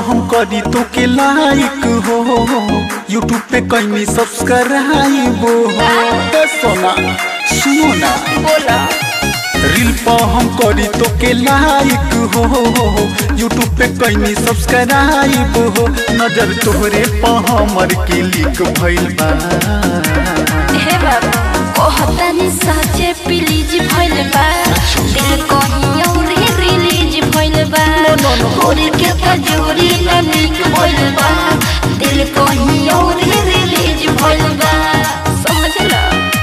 हम करी तो के लाइक हो यूट्यूब पे कहीं सब्सक्राइब हो ए सोना सुनो ना बोला रील पर हम करी तो के लाइक हो यूट्यूब पे कहीं सब्सक्राइब हो नजर तोहरे पर हमर क्लिक भइल बा हे बाबा कहतानी साचे प्लीज भइल बा दिल कहीं और रिलीज भइल बा होरी के कजोरी न नीक भइल बा दिल कहीं और रिलीज भइल बा समझला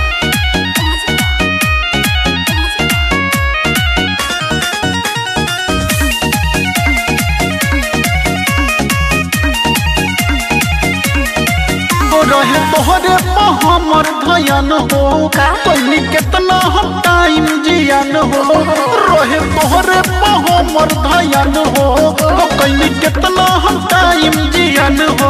तो रहे तोहरे पर हमर धयन हो का? पहले कितना हम टाइम जियान हो रहे तोहरे पर हमर धयन हो तो कहीं कितना हम टाइम जियान हो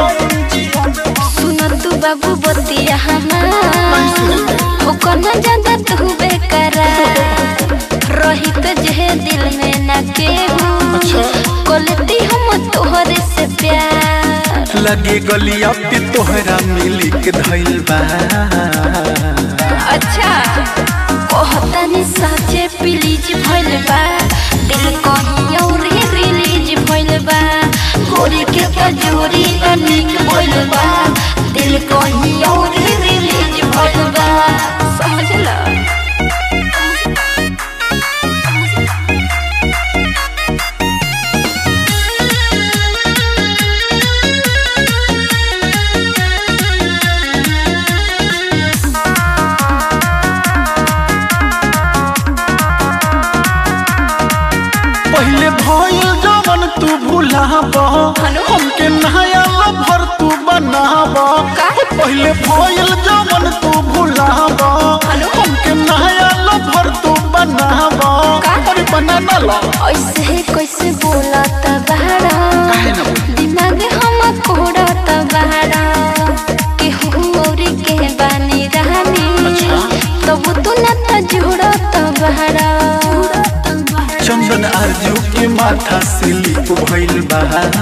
सुन तू बाबू बतिया हमार हो कना ज्यादा तू बेकरा रही तो जे दिल में ना केहू अच्छा। कोलती हम तोहरे से प्यार लगे गलिया पे तोहरा मिली के धइल बा अच्छा कहतानी साचे प्लीज भइल बा दिल कहीं और रिलीज भइल बा गोरी के कजोरी नीक भइल बा दिल कहीं और रिलीज भइल बा समझला पहले भइल जवन तू भुलाब हेलो? हमके नया लभर तू बनाब का? पहले भइल जवन तू भुलाब हेलो? हमके नया लभर तू बनाब का? अरे बना ना ला ऐसे कैसे बोला तबारा काहे ना बोली? दिमाग हम कोड़ा तबारा केहू और के बानी रानी अच्छा। तब तू न त जोड़ा तबारा चंदन आरजू के माथा से लिप भइल बा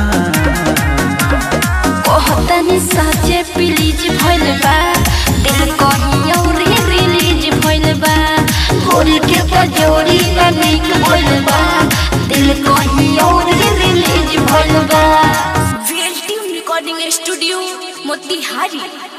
कहतनी साचे प्लीज भइल बा दिल कहीं और रिलीज भइल बा होरी के कजोरी न नीक भइल बा दिल कहीं और रिलीज भइल बा VLTM Recording Studio, Motihari.